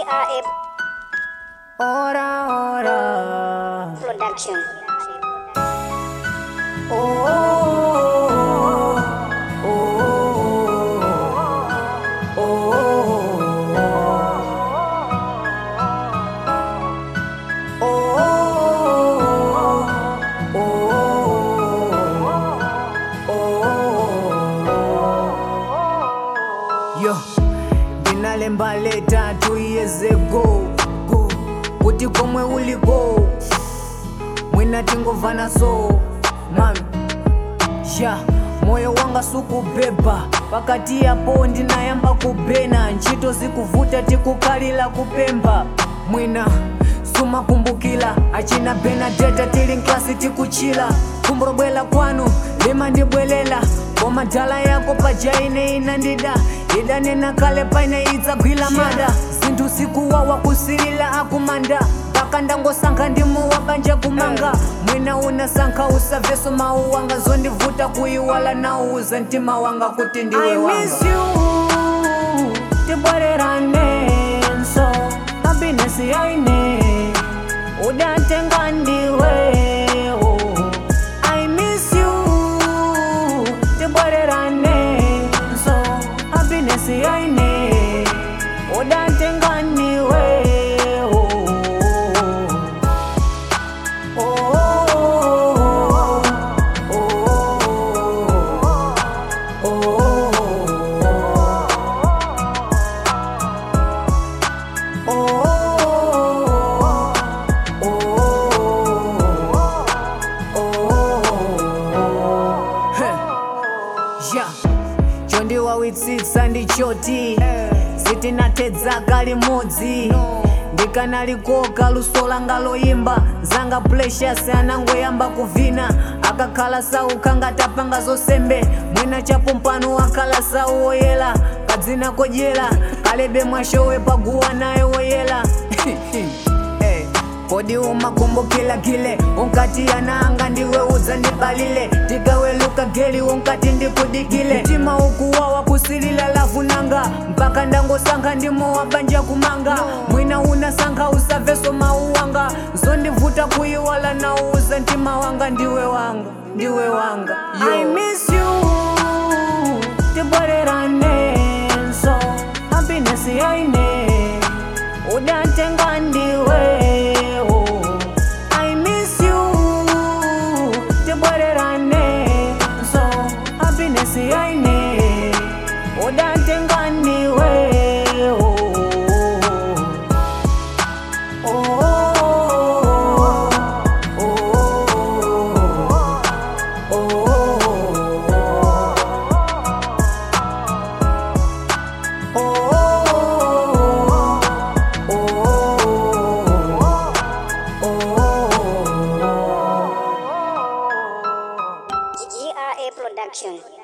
GRA Ora, ora. Production. Oh, oh, oh, oh, oh, Yo, ndinalemba leta two years ago go kuti komwe uliko mwina tingovana so mami ya moyo wanga sukubeba pakati yapo ndinayamba kubena ntchito zikuvuta tikukalira kupemba mwina sumakumbukila achina benadeta tili nklasi tikuchila kumbobwela kwanu limandibwelela koma dala yako pajaine inandida idanena kale paine idzagwila mada zinthu sikuwawa kusilila akumanda mpaka ndangosankha ndimu wabanja kumanga mwina unasankha usaveso mawu wanga zondivuta kuyiwala nauza mtima wanga kuti ndiwe wanga tibwereranenso happiness yaine udatenga ndiwe oh. I miss you tibwereranenso happiness yaine udatenga ndiwe oh. Oh, oh, oh, Yeah. chondiwawitsitsa ndichoti sitinatedzaka limodzi ndikanalikoka luso langa loyimba zanga precious anangoyamba kuvina akakhala sauka ngatapanga zosembe mwina chapompano akhala sau woyela kadzina kodyera kalebe mwashowe paguwa naye woyela Eh, kodi umakumbukila kile unkati yananga ndiwe udzandibalile tikaweluka geli unkati ndikudikile mtima ukuwawa kusilila lavunanga mpaka ndangosankha ndimo wabanja kumanga mwina unasankha usaveso mauwanga zondivuta kuyiwala nauza mtima wanga ndiwe wanga ndiwe wanga I miss you tibwereranenso happiness yaine udatenga ndiwe oh. I miss you tibwereranenso happiness yaine udatenga ndiwe oh. Oh, oh, GRA Production.